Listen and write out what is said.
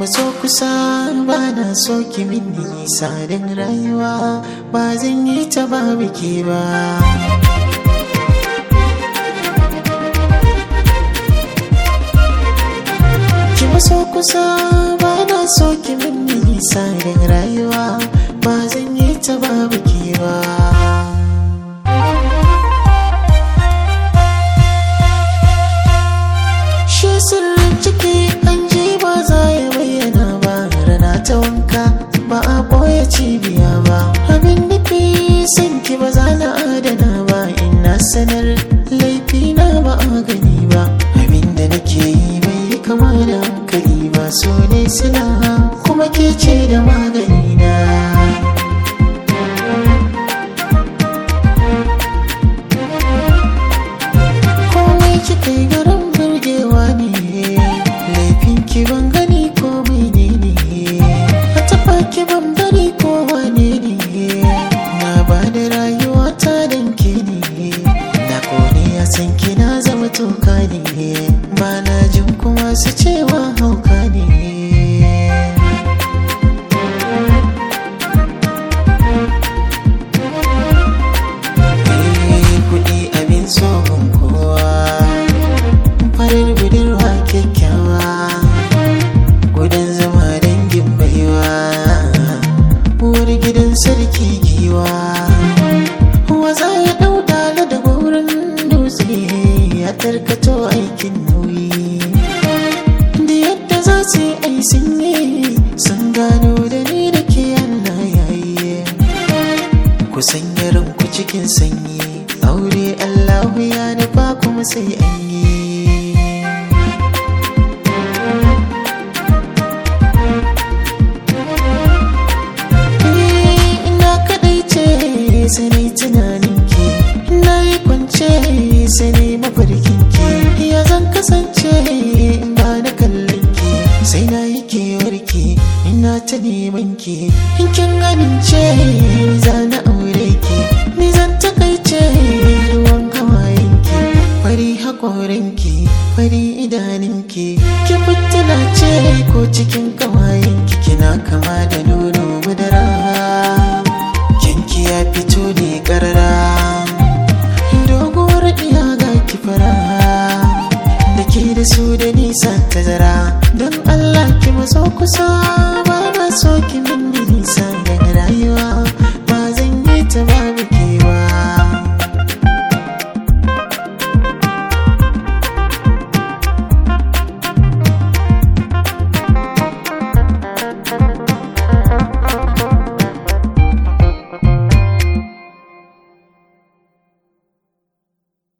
maso kusa ba na so ki min nisa don rayuwa ba zan yi ta ba biki ba ki maso kusa ba na so ki min nisa don rayuwa ba zan yi ta ba biki ba shi sirrin ciki an ji ba za ya bayyana ba rana ta wanka ba a ɓoye cibiya ba abin nufi san ki ba za na adana ba ina sanar laifi na ba a gani ba abin da nake yi bai yi kama da hankali ba so ne sila kuma ke ce da magani na komai kika yi garin burgewa ne laifin ki ban gani ko mene ne a tafa ki ban bari ko wane ne na ba da rayuwa ta danke ne na kone a san ki na zama toka ne ba na jin kuma su cewa hauka ne kuɗi abin tsohon kowa farar budurwa kyakkyawa gudan zama dangin baiwa uwar gidan sarki giwa waza ya ɗau dala da wurin dutse ya tarkato aikin nauyi da yadda za su yi ai sun yi sun gano da ni da ke Allah yayi kusan yaran ku cikin sanyi aure Allahu ya nufa kuma sai an yi Eh, ina kadai ce sai na yi tunanin ki na yi kwance sai na yi mafarkin ki ya zan kasance in ba na kallon ki sai na yi kewar ki ina ta neman ki in kin amince ni za na aure ki ni zan takaice ruwan hawayen ki fari hakorin ki fari idanun ki ki fitila ce ko cikin kawayen ki kina kama da nono madara kinki ya fito ne karara doguwar iya ga ki fara da ke da su da nisa tazara don Allah ki maso kusa ba na so ki min nisa daga rayuwa ba zan yi ta ba